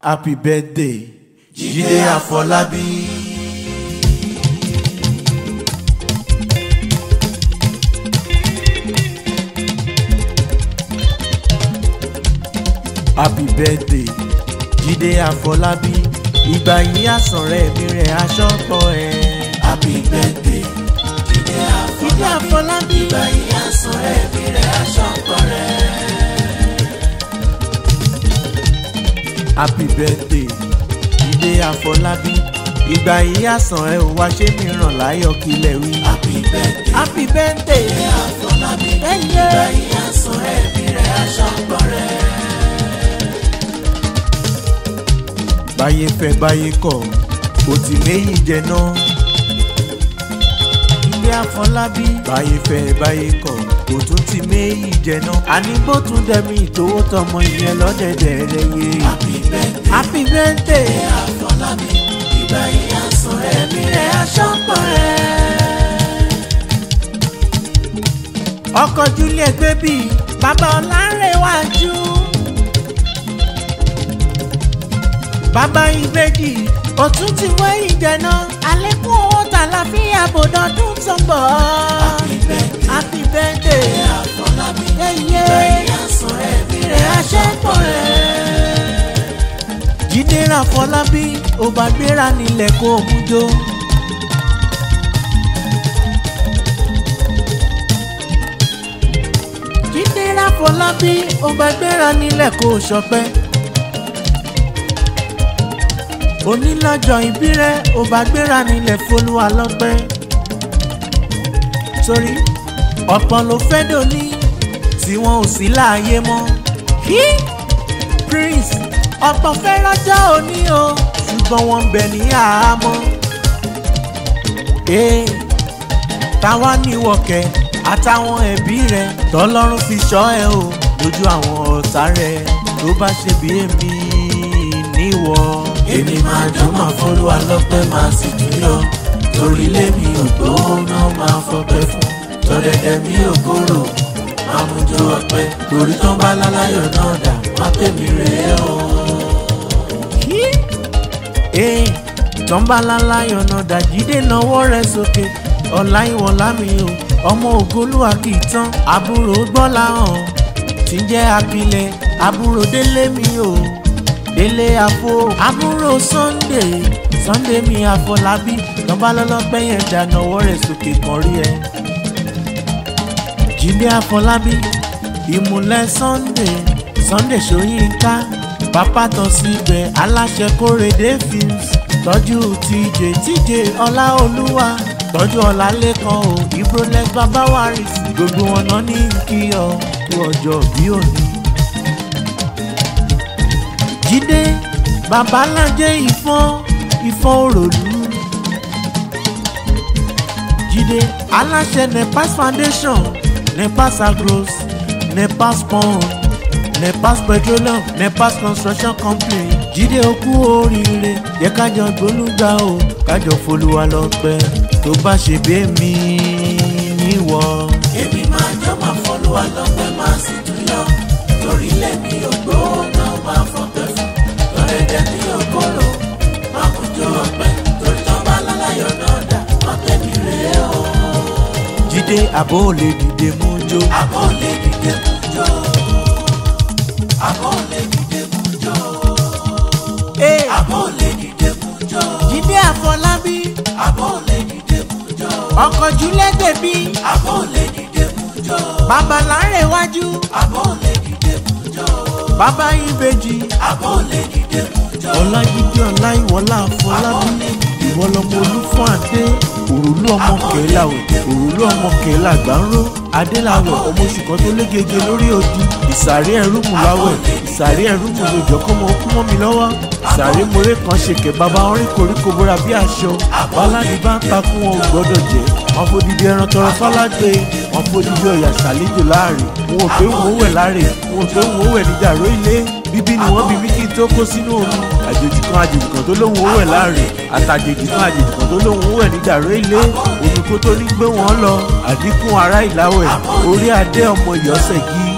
happy birthday jíde àfọlábí. happy birthday jíde àfọlábí ìgbà yìí àsànrẹ́ mi rẹ̀ aṣọ pọ̀ ẹ̀. happy birthday jíde jíde àfọlábí àfọlábí ìgbà yìí àsànrẹ́ mi rẹ̀ aṣọ pọ̀ rẹ̀. happy birthday jíde àfọlábí ìgbà yìí àsàn ẹ ò wá ṣé mi ràn láyọ̀ kílẹ̀ wí. happy birthday happy birthday jíde àfọlábí ẹyẹ ìgbà yìí àsànrẹ́ mi rẹ̀ aṣọ pọ̀ rẹ̀. báyé fẹ́ báyé kọ̀ kò tí méyì jẹ náà. jíde àfọlábí báyé fẹ́ báyé kọ̀ kò tún ti méyì jẹ náà. àní bó tún dẹ̀mí ìtòwó tọmọ ìyẹn lọ́dẹ̀dẹ̀ rẹ̀ yé. happy birthday happy birthday jíde àfọlábí ìgbà yìí àsànrẹ́ mi rẹ̀ aṣọ pọ̀ rẹ̀. ọkọ̀ juliet baby bàbá ọ̀làǹrẹ̀wájú. bàbá ìbejì òtún ti wẹ́ ìjẹ̀nà àlékún owó tàlàfíà bòdọ̀dún tó ń bọ̀. happy birthday happy birthday jíde àfọlábí ẹyẹ ìgbà yìí àsànrẹ́ mi rẹ̀ aṣọ pọ̀ rẹ̀. jíde ràfọlábí ó bá gbéra nílẹ̀ kó o mú jó. jíde ràfọlábí ó bá gbéra nílẹ̀ kó o ṣọpẹ́. onílọ́jọ́ ìbí rẹ̀ ó bá gbéra nílẹ̀ fọlúwa lọ́pẹ́. torí ọ̀pọ̀ ló fẹ́ dòní tí wọn ò sí láàyè mọ́. Hí! prince ọ̀pọ̀ fẹ́ rọ́jọ́ òní o ṣùgbọ́n wọ́n ń bẹ ní àhámọ́. ee táwa ní wọ̀kẹ́ àtàwọn ẹbí rẹ̀ tọ́lọ́run fi ṣọ́ ẹ o lójú àwọn ọ̀tá rẹ̀ tó bá ṣe bí èmi níwọ̀. èmi máa jó máa fọlúwa lọ́pẹ́ máa sì tún yọ torí lémi ògbówó náà máa fọpẹ́ fún tọ́dẹ̀dẹ̀ mi ò kúrò máa mú jó ọpẹ́ torí tán bá láláyọ̀ náà dà má pè mí rèé o. ee tọ́ńbàlálá yọ̀nà dàjídé náwó rẹ̀ sókè ọ̀la ìwọ̀lá mi o ọmọ ògolúwa kì í tán àbúrò gbọ́lá hàn tí ń jẹ́ apilẹ̀ àbúrò délé mi o délé àfo àbúrò sunday sunday mi àfọlábí tọ́ńbàlọ́lọ́pẹ́ yẹn dà náwó rẹ̀ sókè kan rí ẹ. jíde àfọlábí ìmùlẹ̀ sunday sunday ṣóyínká pápá tán síbẹ̀ aláṣẹ kórèdé films tọ́jú tj tj ọláolúwa tọ́jú ọlálẹ́kan o ibrolex babawaris gbogbo wọn náà ní kí ọ kú ọjọ́ bí òní. jíde babalájẹ ìfọ́n ìfọ́n òròlú jíde aláṣẹ nepas foundation nepas agros nepas pond nepas petroleum nepas construction company jíde okú oríire yẹ kájọ gbólúgba o kájọ folúwa lọ́pẹ́ tó bá ṣe bí èmi níwọ. èmi máa jó máa fọlúwa lọ́pẹ́ máa sì tún yọ torí lémi ògbówó náà máa fọpẹ́ fún tọ́dẹ̀dẹ̀ mi ò kúrò máa mú jó ọpẹ́ torí tán bá láláyọ̀ náà dà má pè mí rèé o. jíde àbó lè dìde mú jó. àbọ̀ lè dìde mú jó. àbọ̀ lè dìde mú jó. Ee, àbọ̀ lè dìde mú jó. jíde àfọlábí àbọ̀ lè dìde mú jó. ọkọ̀ júlẹ̀ bèbí àbọ̀ lè dìde mú jó. bàbá láńrẹ̀wájú àbọ̀ lè dìde mú jó. bàbá ìbejì àbọ̀ lè dìde mú jó. ọlájídé ọláìwọlá àfọlábí ìwọlọmọ olúfọ́n adé òrùlú ọmọ kẹlàwẹ̀ òrùlú ọmọ kẹlàgbárò adélàwẹ̀ ọmọ oṣù kan tó légege lórí odi ìsàrí ẹrúmù láwẹ̀ ìsàrí ẹrúmù lójọ kọ́mọ kú mọ́ mi lọ́wọ́ ìsàrí moré kan ṣèkè bàbá orin koríko bóra bí aṣọ báládì bá ń takún wọn ò gbọ́dọ̀ jẹ́ wọn fòdìdí ẹran tọrọ fálágbé wọn fòdìdí ọ̀yà ṣàlejò láàrin wọn ò pé wọn ò wẹ̀ láàrin wọn ò pé wọn ò wẹ̀ níjàró ilé bíbí ni wọ́n bí mí kí n tó kó sínú omi àjèjì kan àjèjì kan tó lóun ó wẹ̀ láàrin àtàjèjì kan àjèjì kan tó lóun ó wẹ̀ níjàró ilé omi kó tó ní gbé wọn lọ àdínkù ará ìláwẹ̀ orí adé ọmọ ìyọ́sẹ̀ gí